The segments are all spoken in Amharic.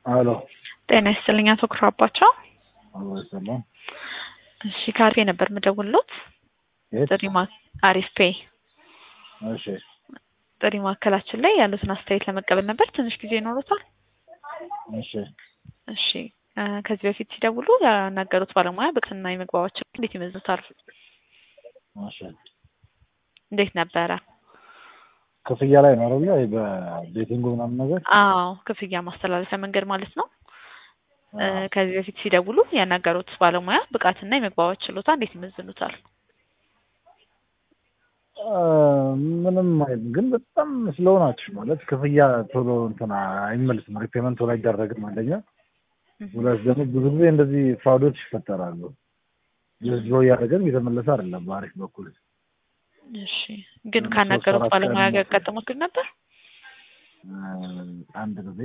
አሎ ጤና ይስጥልኝ አቶ ኩራባቸው። አሎ ሰላም። እሺ ካርፌ ነበር የምደውልሎት። የት? ጥሪ ማ አሪፍ ፔ እሺ ጥሪ ማዕከላችን ላይ ያሉትን አስተያየት ለመቀበል ነበር። ትንሽ ጊዜ ይኖሩታል? እሺ እሺ እ ከዚህ በፊት ሲደውሉ ያናገሩት ባለሙያ ብቃትና የመግባባት ችሎታ እንዴት ይመዝኑታል? እሺ እንዴት ነበረ? ክፍያ ላይ ነው አይደለ? ይሄ በቤቲንጉ ምናምን ነገር አዎ ክፍያ ማስተላለፊያ መንገድ ማለት ነው። እ ከዚህ በፊት ሲደውሉ ያናገሩት ባለሙያ ብቃትና የመግባባት ችሎታ እንዴት ይመዝኑታል? እ ምንም አይልም፣ ግን በጣም ስሎው ናችሁ ማለት ክፍያ ቶሎ እንትን አይመልስም፣ ሪፔመንት ቶሎ አይደረግም። አንደኛ ሁለት ደግሞ ብዙ ጊዜ እንደዚህ ፍራውዶች ይፈጠራሉ። ዝሮ እያደረገን እየተመለሰ አይደለም በአሪፍ በኩል እሺ ግን ሶስት ካናገሩት አራት ባለሙያ ቀን ጋር ያጋጠሙት ግን ነበር? እ አንድ ጊዜ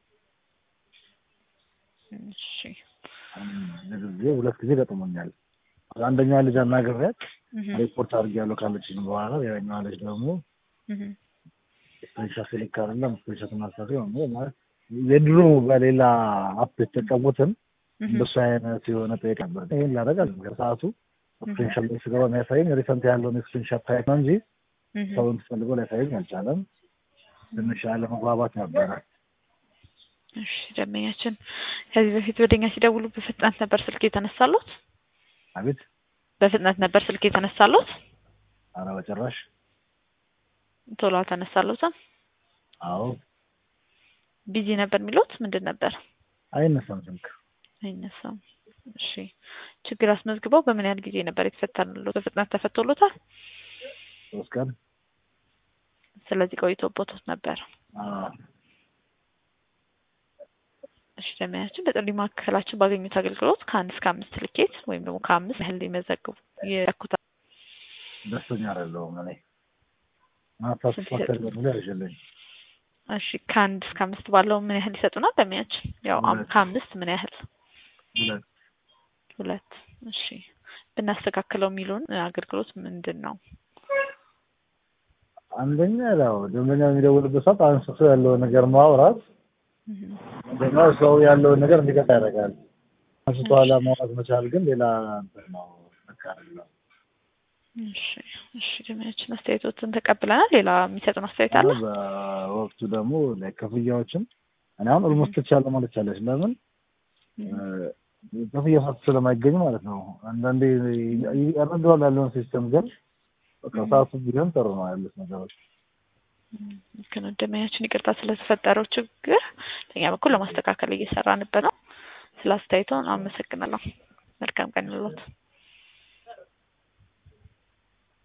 እሺ አንድ ጊዜ ሁለት ጊዜ ገጥሞኛል። አንደኛዋ ልጅ አናግሬያት እህ ሪፖርት አድርጌያለሁ ካለችኝ በኋላ ሌላኛዋ ልጅ ደግሞ እህ ስፔሻል ስልክ አይደለም ስፔሻል ማሳሪ ነው ማለት የድሮ በሌላ አፕ የተጠቀሙትን እህ እንደሱ አይነት የሆነ ጠይቅ ነበር። ይሄን ላደርግ አለ ሰዓቱ ስክሪንሾት ላይ ስገባ የሚያሳየኝ ሪሰንት ያለውን ስክሪንሾት ታይፕ ነው እንጂ እህ ሰውን ፈልጎ ሊያሳየኝ አልቻለም። ትንሽ አለመግባባት ነበረ። እሺ ደንበኛችን ከዚህ በፊት ወደኛ ሲደውሉ በፍጥነት ነበር ስልክ የተነሳሉት? አቤት በፍጥነት ነበር ስልክ የተነሳሉት? አረ በጭራሽ ቶሎ አልተነሳሉትም? አዎ ቢዚ ነበር የሚሉት ምንድን ነበር? አይነሳም ስልክ አይነሳም። እሺ ችግር አስመዝግበው በምን ያህል ጊዜ ነበር የተፈታሉት? በፍጥነት ተፈቶሎታል? ሶስት ቀን ስለዚህ ቆይቶቦት ነበር። አዎ እሺ ደንበኛችን በጥሪ ማዕከላችን ባገኙት አገልግሎት ከአንድ እስከ አምስት ልኬት ወይም ደግሞ ከአምስት ያህል ሊመዘግቡ ይለኩታል። ደስተኛ አይደለሁም እኔ ማሳስፋከር ብሎ ያዥልኝ እሺ ከአንድ እስከ አምስት ባለው ምን ያህል ይሰጡናል? ደንበኛችን ያው አም- ሁለት። ከአምስት ምን ያህል? ሁለት ሁለት። እሺ ብናስተካክለው የሚሉን አገልግሎት ምንድን ነው? አንደኛ ያው ደንበኛ የሚደውልበት ሰዓት አንስቶ ያለውን ነገር ማውራት እህ አንደኛ ሰው ያለውን ነገር እንዲገታ ያደርጋል። አንስቶ ኋላ ማውራት መቻል ግን ሌላ እንትን ነው። ልክ አይደለም። እሺ እሺ ደንበኛችን አስተያየቶትን ተቀብለናል። ሌላ የሚሰጡን አስተያየት አለ? በወቅቱ ደግሞ ላይ ክፍያዎችን እኔ አሁን ኦልሞስት ትቻለሁ ማለት ቻለች። ለምን ክፍያ ሰዓት ስለማይገኝ ማለት ነው። አንዳንዴ እረዳዋለሁ ያለውን ሲስተም ግን በቃ ሰዓቱ ቢሆን ጥሩ ነው ያሉት ነገሮች። ልክ ነው። ደንበኛችን ይቅርታ ስለተፈጠረው ችግር በእኛ በኩል ለማስተካከል እየሰራንበት ነው። ስለ አስተያየቶን አመሰግናለሁ። መልካም ቀን ይሁንልዎት።